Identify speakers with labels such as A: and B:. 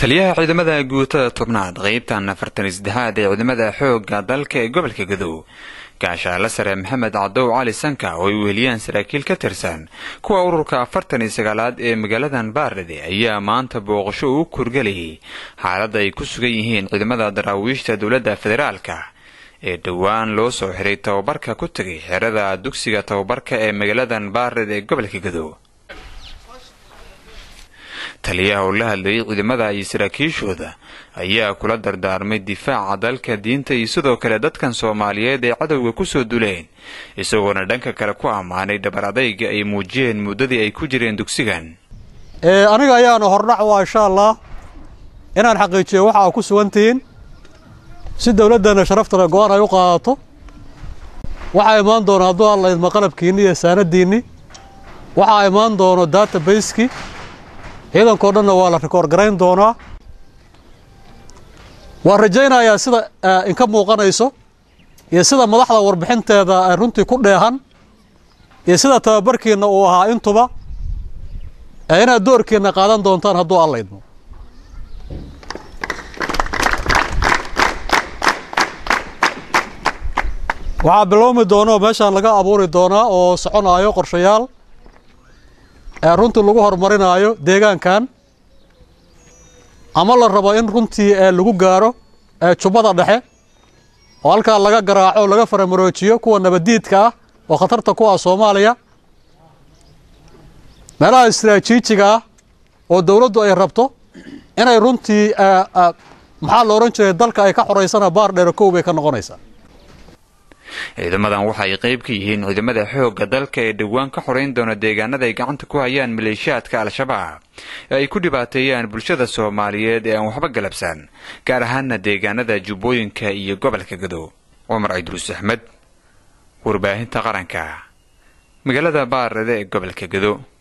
A: taliyaha ciidamada guutada tobnaad qaybtan afartan iseddexaad ee ciidamada xoogga dalka ee gobolka gadow gaashaale sare maxamed cadow cali sanka oo ay weheliyaan saraakiil ka tirsan kuwa ururka afartan iyo sagaalaad ee magaaladan baardhede ayaa maanta booqasho uu kurgelayay xaaladda ay ku sugan yihiin ciidamada daraawiishta dowladda federaalka ee dhowaan loo soo xiray tababarka ku tegay xerada dugsiga tababarka ee magaaladan baardhede ee gobolka gadow taliyaha oo la hadlayay ciidamada iyo saraakiishooda ayaa kula dardaarmay difaaca dalka diinta iyo sidoo kale dadkan soomaaliyeed ee cadowga kusoo duleen isagoona dhanka kale ku ammaanay dhabar adayga ay muujiyeen muddadii ay ku jireen dugsigan
B: aniga ayaana hordhac waa insha allah inaan xaqiijiyo waxa aa ku sugantihiin si dowladdeenna sharaftana go-aan ay u qaadato waxaa imaan doona hadduu alla idma qalabkiinni iyo saanadiinni waxaa imaan doono databaseki ciidankao dhanna waa la rikoor garayn doonaa waan rajaynayaa sida inka muuqanayso iyo sida madaxda warbixinteeda ay runtii ku dheehan iyo sida tababarkiinna uu ahaa intuba ee inaad doorkiinna qaadan doontaan hadduu alla idmo waxaa bilowmi doona oo meeshaan laga abuuri doonaa oo soconaayo qorshayaal ee runtii lagu horumarinaayo deegaankan ama la rabo in runtii lagu gaaro jubbada dhexe oo halkaa laga garaaco o laga faramaroojiyo kuwa nabaddiidka ah oo khatarta ku ah soomaaliya meelaha istraajiijiga ah oo dowladdu ay rabto inay runtii maxaa la odhan jiray dalka ay ka xoraysana baar dheero kow bay ka noqonaysaa
A: ciidamadan waxa ay qayb ka yihiin ciidamada xoogga dalka ee dhowaan ka xorayn doona deegaanada ay gacanta ku hayaan maleeshiyaadka al-shabaab ee ay ku dhibaateeyaan bulshada soomaaliyeed ee aan waxba galabsan gaar ahaana deegaanada jubbooyinka iyo gobolka gadow cumar ciidruus axmed warbaahinta qaranka magaalada baarade ee gobolka gadow